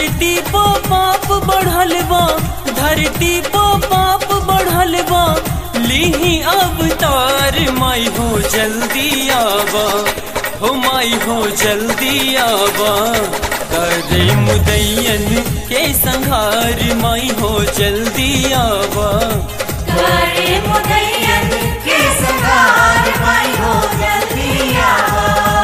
धरती पो पाप बढ़ल बा धरती पो पाप बढ़ल बा लीही अवतार माई हो जल्दी आवा हो माई हो जल्दी आवा करे मुदैयन के संहार माई हो जल्दी आवा करे मुदैयन के संहार माई हो जल्दी आवा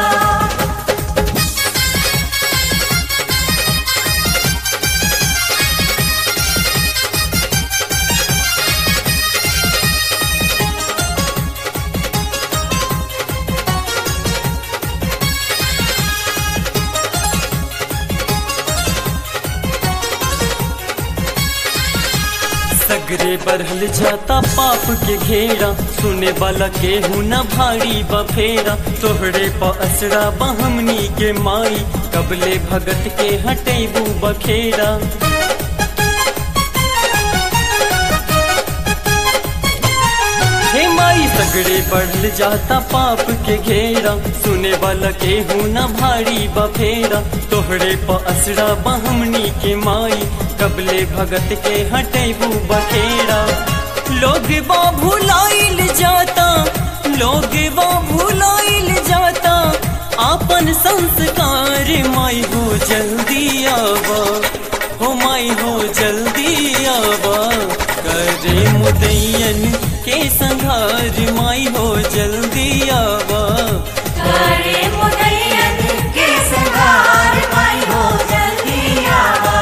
सगरे बढ़ल जाता पाप के घेरा सुने वाला के न भारी बफेरा तोहरे प असरा बहमनी के माई कबले भगत के हटेबू बखेरा हे माई सगड़े बढ़ल जाता पाप के घेरा सुने वाला के न भारी बफेरा तोहरे प असरा बहमनी के माई कबले भगत के हटेबू बखेरा लोग बा भुलाइल जाता लोग बा भुलाइल जाता आपन संस्कार माई हो जल्दी आवा हो माई हो जल्दी आवा करे मुदैयन के संघार माई हो जल्दी आवा करे मुदैयन के संहार माई हो जल्दी आवा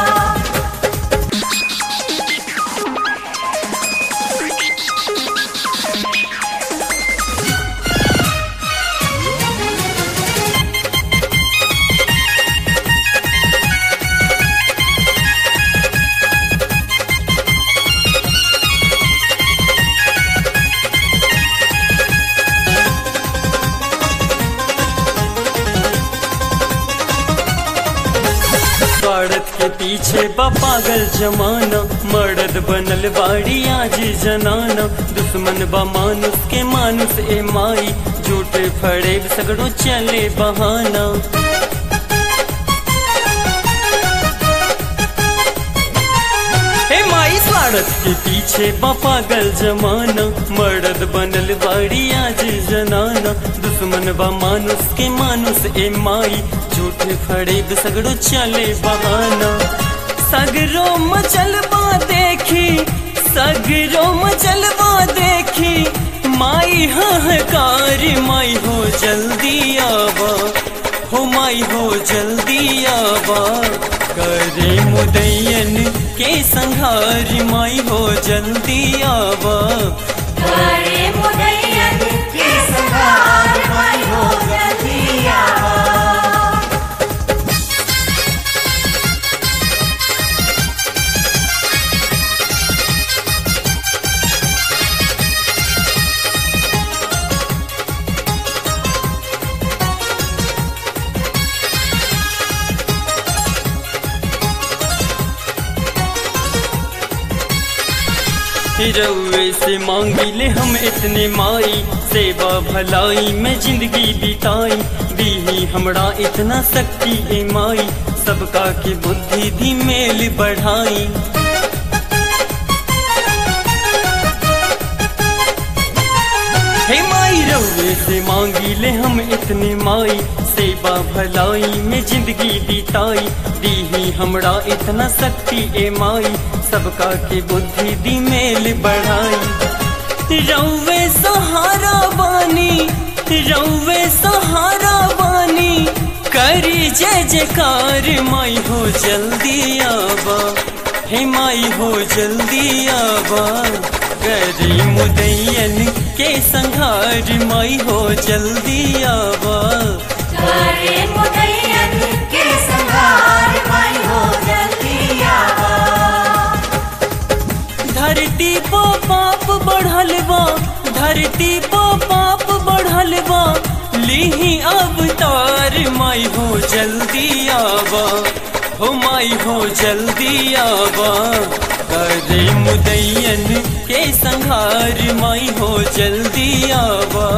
स्वार्थ के पीछे बा पागल जमाना मर्द बनल बाड़ी आज जनाना दुश्मन बा मानुस के मानुस ए माई झूठे फड़े सगड़ो चले बहाना हे माई स्वार्थ के पीछे बा पागल जमाना मर्द बनल बाड़ी आज जनाना दुश्मन बा मानुस के मानुस ए माई झूठे फड़े सगड़ो चले बहाना सगरो मचलबा देखी सगरो मचलबा देखी माई हकार माई हो जल्दी आवा हो माई हो जल्दी आवा करे मुदैयन के संहार माई हो जल्दी आवा करे मुदैयन के संहार माई हो जल्दी आवा रउए से मांगिले हम इतने माई सेवा भलाई में जिंदगी बिताई दीही हमरा इतना शक्ति ए माई सबका के बुद्धि भी मेल बढ़ाई हे माई रउए से मांगिले हम इतने माई सेवा भलाई में जिंदगी बिताई दीही हमरा इतना शक्ति ए माई सबका के बुद्धि दी मेल बढ़ाई रउवे सहारा बानी रउवे सहारा बानी करी जय जयकार माई हो जल्दी आवा हे माई हो जल्दी आवा करी मुदैयन के संहार माई हो जल्दी आवा करे मुदैयन के संहार माई हो जल्दी आवा धरती पो पाप बढ़ल बा धरती पो पाप बढ़ल बा लीही अवतार माई हो जल्दी आवा हो माई हो जल्दी आवा करे मुदैयन के संहार माई हो जल्दी आवा